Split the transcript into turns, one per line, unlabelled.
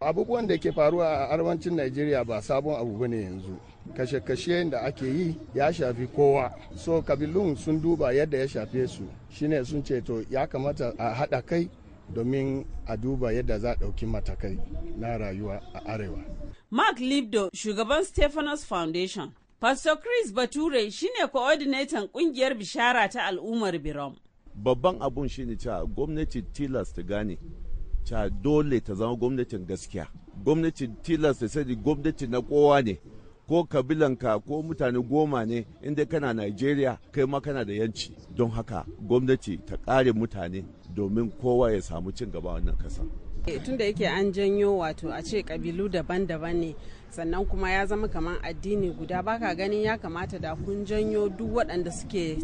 abubuwan da ke faruwa a arewacin najeriya ba sabon abu bane yanzu kashe-kashe da ake yi ya shafi kowa so kabilun sun duba yadda ya shafe su shine sun ce to ya kamata a haɗa kai domin a duba yadda za a ɗauki matakai na rayuwa a arewa
mark libdo shugaban stephanos foundation pastor chris bature shine coordinator kungiyar bishara ta al'ummar birom
babban abun shine cewa gwamnati tilas ta gane cewa dole ta zama gwamnatin gaskiya gwamnati tilas ta sani gwamnati na kowa ne ko kabilanka ko mutane goma ne inda kana Najeriya kai ma kana da yanci don haka gwamnati ta kare mutane domin kowa ya samu cin gaba wannan kasa.
tun da yake an janyo wato a ce kabilu daban-daban ne sannan kuma ya zama kamar addini guda baka ganin ya kamata da kun janyo duk waɗanda suke